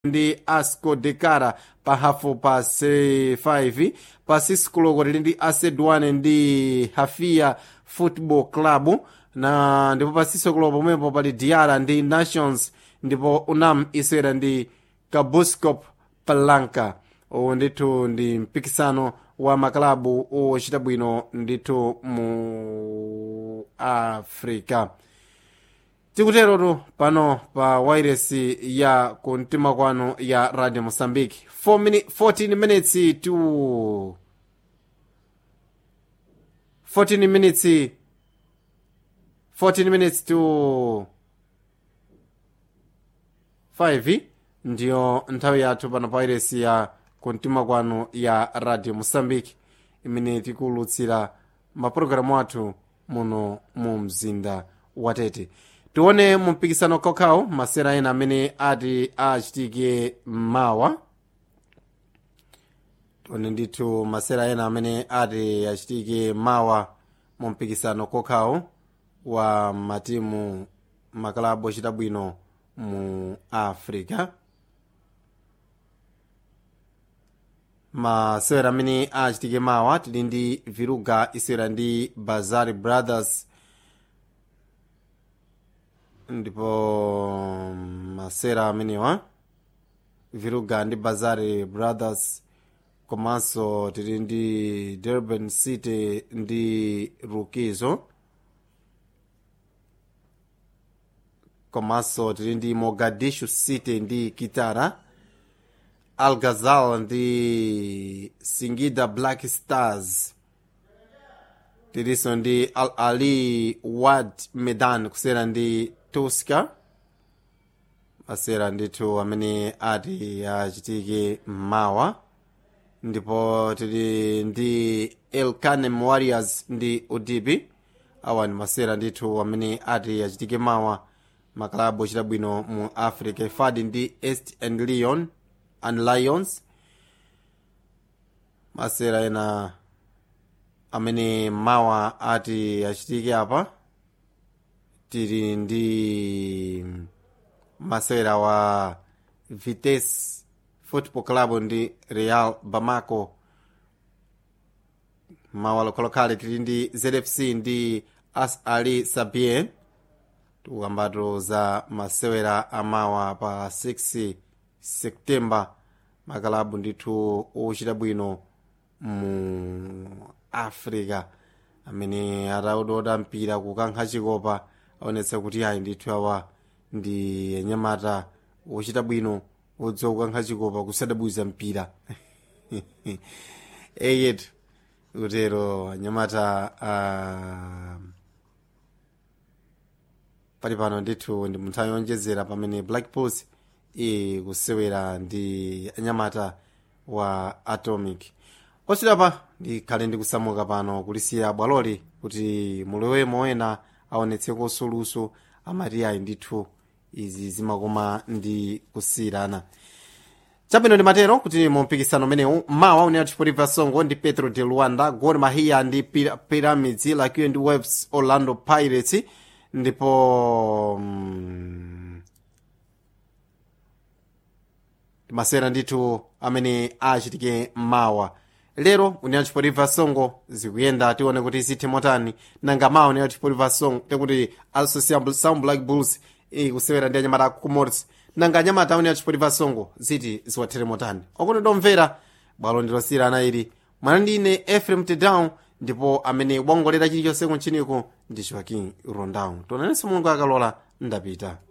ndi asco dekara pa hafu pa 5 pa 6 koloko tili ndi asedwane ndi hafia football club na ndipo pa 6 koloko pomwepo pali diara ndi nations ndipo unam isewera ndi kabuscop palanka uwu ndithu ndi mpikisano wa makalabu ochita bwino ndithu mu africa tikuterotu pano pa wairesi ya kumtima kwanu ya radio mozambique 4 mini, 14 minutes to 14 minutes 14 minutes to 5 ndiyo nthawi yathu pano pa wairesi ya kumtima kwanu ya radio mozambique imene tikuwulutsira mapulogalamu athu muno mu mzinda watete tione mu mpikisano kokhawo masera ena amene ati achitike mawa tione ndithu masera ena amene ati achitike mawa mu mpikisano kokhawo wa matimu makalabu ochita bwino mu africa masewera amene achitike mawa tili ndi viruga isewera ndi bazari brothers ndipo masera amenewa viruga ndi bazari brothers komanso tili ndi durban city ndi rukizo komanso tili ndi mogadishu city ndi kitara algazal ndi singida black stars tilinso ndi al ali wad medan kusera ndi tuska masera ndithu amene ati achitike mawa ndipo tili ndi elkanem warriors ndi udipi awa ndi masera ndithu amene ati achitike mawa makalabu ochita bwino mu africa ifadi ndi east and leon and lions masera ena amene mawa ati achitike apa tili ndi masewera wa vitesse football club ndi real bamako mawa lokhalokhale tili ndi zfc ndi as ali sabien tikukambatu za masewera amawa pa 6 septemba makalabu ndithu ochita bwino mu africa amene ataudoda mpira kukankha chikopa aonetsa kuti ayi ndithu awa ndi anyamata ochita bwino odziwa kukankha chikopa kusadabwiza mpira eyetu kutero anyamata uh, pali pano ndithu ndi munthawi yonjezera pamene black bulls ikusewera ndi anyamata wa atomic oswidapa ndikhale ndikusamuka pano kulisiya bwaloli kuti mulowe moena aonetseko soluso amati ayi ndithu izi zimakoma ndi kusiyirana chabwino ndi matero kuti mu mpikisano umenewu mawa unena chipotipa songo ndi petro de luanda gor mahia ndi pyramids lakiwe ndi waves orlando pirates ndipo mm, masera ndithu amene achitike mawa lero unena chipotipa songo zikuyenda tione kuti zithe motani nanga mawa unena chipotipa songo tekuti association sound black bulls ikusewera ndi anyamata kumorsi nanga anyamata unena chipotipa songo ziti ziwathere motani okuti domvera bwalo ndilosiyirana ili mwana ndine efrem tedown ndipo amene wongolera chilichonse kunchiniku ndi joaquin rondown tonanenso mulungu akalola ndapita